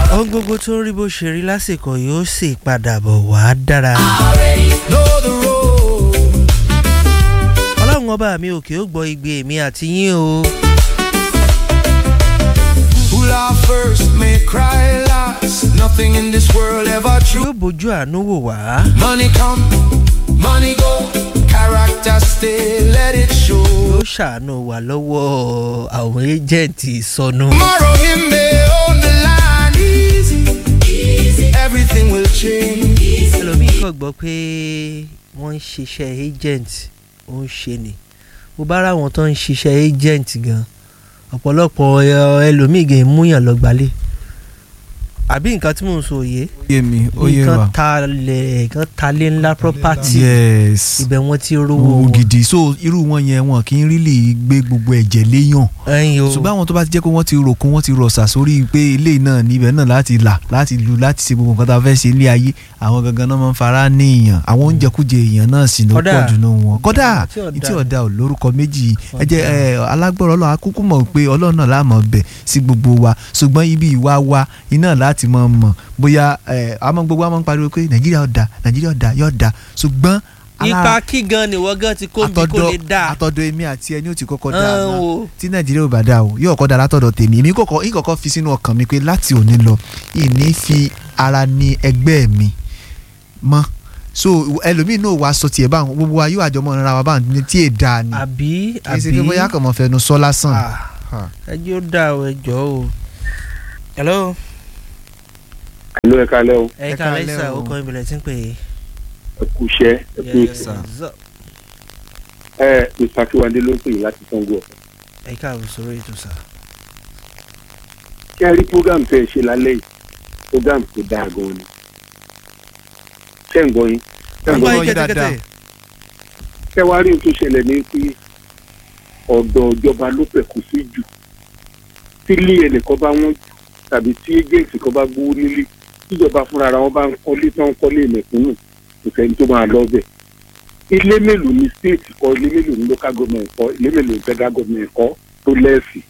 ohun gbogbo tó ń rí bó ṣe rí lásìkò yóò sì padà bọ̀ wá dára. know the road. ọlọ́run ọba mi òkè ó gbọ́ igbe mi àti yín o. Who laugh first may cry last. Nothing in this world ever true. yóò bójú àánú wò wá. Money come, money go. Character stay, let it show. yóò ṣàánú wà lọ́wọ́ àwọn ẹ́jẹ̀ǹtì ìsọnù. Tomorrow him may own the line. Easy, easy. Everything will change. ẹlòmíín kàn gbọ́ pé wọ́n ń ṣiṣẹ́ agent ó ń ṣe ni mo bá ra àwọn tó ń ṣiṣẹ́ agent gan ọ̀pọ̀lọpọ̀ ẹ- ẹlòmíín gan múyàn lọ gbalẹ̀ àbí nǹkan tí mò ń sọ òye yé mi ó yé nǹkan wa talẹ̀ nǹkan talẹ̀ ńlá property yes ibẹ̀ wọ́n ti rówó owó wọn gidi so irú wọn yẹn wọn kì í rílì gbé gbogbo ẹ̀jẹ̀ léyàn ẹ̀yìn o ṣùgbọ́n àwọn tó bá ti jẹ́ pé wọ́n ti rò kún wọ́n ti rọ̀ṣà sórí pé ilé náà níbẹ̀ náà láti là láti lu láti ṣe gbogbo nǹkan tá a fẹ́ ṣe ilé ayé àwọn gangan náà máa ń fara ní èèyàn àwọn oúnjẹkújẹ èèyàn náà sì ló Kódà. pọ̀ jù náà wọn kódà Tí ọ̀dà. tí ọ̀dà ò lórúkọ méjì ẹ jẹ́ ẹ alágbọ̀rọ̀ ọlọ́run akúkú mọ̀ pé ọlọ́run náà láàmú bẹ̀ sí gbogbo wa ṣùgbọ́n ibi ìwà wa iná láti mọ̀ mọ̀ bóyá ẹ àmọ́ gbogbo wa máa ń pariwo pé nàìjíríà ọ̀dà nàìjíríà ọ̀dà yóò dà ṣùgbọ́n alá- ipa kí gan ni wọ́n gan ti kó bí kò lè dà àtọ̀dọ̀ èmi àti ẹni ò ti kọ́kọ́ dá Ẹn náà o. tí nàìjíríà ò bá dá o yóò kọ́ da látọ̀dọ̀ tèmi èmi kọ́kọ́ yín kọ́kọ́ fi sínú ọkàn mi pé láti òní lọ ìní fi ara ní ẹgbẹ́ mi mọ́ so ẹlòmíì náà wàá sọ tiẹ̀ báwọn gbogbo wa yóò àjọmọ́ ara wa báwọn ní tí èè dáa ni àbí kì í ṣe pé bóyá àbí kàn mọ́ fẹnu sọ lásán. Ah, Ha. ẹjọ́ dà o ẹjọ́ o. hello ìlú ẹ̀ka lẹ́ o ẹ Ẹ ká káalẹ́ lẹ́sà o. ó kọ́ ìbílẹ̀ tí ń pè é. ẹ kú iṣẹ́ ẹ kú Yes, ètò sir. ẹ mr akiwande ló ń pè yín láti sango ọ̀fẹ́. ẹ káàbọ̀ sórí ètò sà. kí ẹ rí program tẹ́ ẹ ṣe lálẹ́ yìí program tó dáa gan-an ni ṣé ń gbọ́ yín ṣé ń gbọ́ Àgbọ̀ yín yín dáadáa. kẹ́ wá rí ohun tó ṣẹlẹ̀ ní pé ọ̀dọ̀ ìjọba ló pẹ̀kú sí jù tí ilé ẹnìkan bá wọ́n jù tàbí tí agent kan bá gbówó nílé tíjọba fúnra ara wọn bá ń kọ́lé tó ń kọ́lé mẹ̀kúnnù kò sẹ́ni tó máa lọ bẹ̀ ilé mélòó ni state kọ́ ilé mélòó ni local government kọ́ ilé mélòó ni federal government kọ́ tó lẹ́ẹ̀sì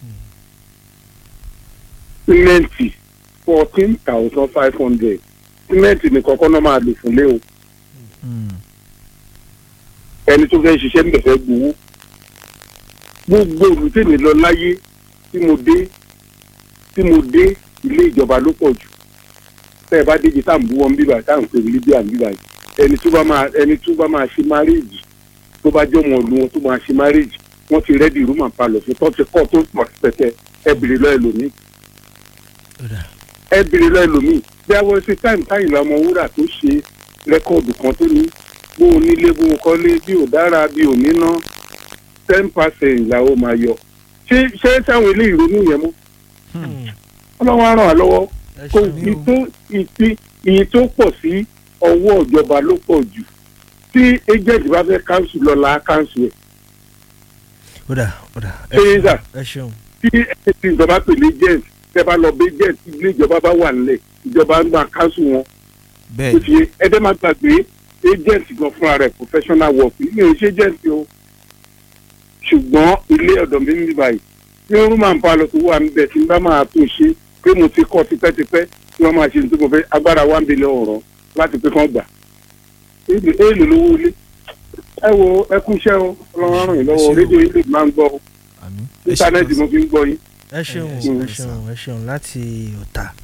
símẹ́ǹtì fourteen thousand five hundred símẹ́ǹtì nìkan kọ́ náà máa lò fúnlé o Mm. ẹni tó fẹ́ ṣiṣẹ́ níbẹ̀ fẹ́ gbowó gbogbo olùtẹ̀mí lọ láyé tí mo dé tí mo dé ilé ìjọba ló pọ̀ jù tẹ́ ẹ bá débi tá à ń bú wọn bíbà tá à ń pè ní libya bíbà yìí ẹni tó bá máa ẹni tó bá máa ṣe márèèjì tó bá jọmọ ọdún wọn tó máa ṣe márèèjì wọ́n ti rẹ́dì rúmà palọ̀ fún tó ti kọ́ tó pọ̀ pẹ̀tẹ́ ẹ bèrè lọ ẹlòmíì Ó dà. ẹ bèrè lọ ẹlòmíì bí a wọ sí táìmù táyìnlá ọmọ wúrà tó ṣe rẹ́kọ̀dù kan tó ní bó o nílé bó o kọ́lé bí o dára bí o níná ten percent làwọn máa yọ ṣé ṣé sáwọn ilé ìrònú yẹn mú Hmm. ọlọ́wọ́ á ràn wá lọ́wọ́ ẹ kò ṣeun. iye tó ìpín iye tó pọ̀ sí ọwọ́ ìjọba ló pọ̀ jù tí agent bá fẹ́ káńsù lọ́la káńsù ẹ̀ ó dà ó dà. ẹ ṣé ṣeun. yíṣà ẹ ṣeun. tí tí ìjọba pè ní agent tẹ́ bá lọ bí agent tí ilé ìjọba bá wà nílẹ̀ ìjọba ń gba káńsù wọn bẹ́ẹ̀ ó ti yé ẹdẹ máa gbàgbé agent gan fúnra rẹ̀ professional work ilé iṣẹ́ agent o ṣùgbọ́n ilé ọ̀dọ̀ mi ń bí báyìí tí wọ́n máa ń pa lọ tó wà níbẹ̀ tí n bá máa tó ṣe pé mo ti kọ́ tipẹ́tipẹ́ tí wọ́n máa ṣe nítorí mo fẹ́ agbára one billion ọ̀rọ̀ láti pé kán gbà èlò èlò lówó ilé ẹ wo ẹ kú iṣẹ́ o ọlọ́run ràn yín lọ́wọ́ rédíò ilé máa ń gbọ́ o àmín. Ẹ ṣe íńtánẹ́ẹ̀tì gan mo fi ń gbọ́ yín ẹ ṣeun Ẹ ẹ ṣeun, ṣeun ẹ ṣeun láti ọ̀tà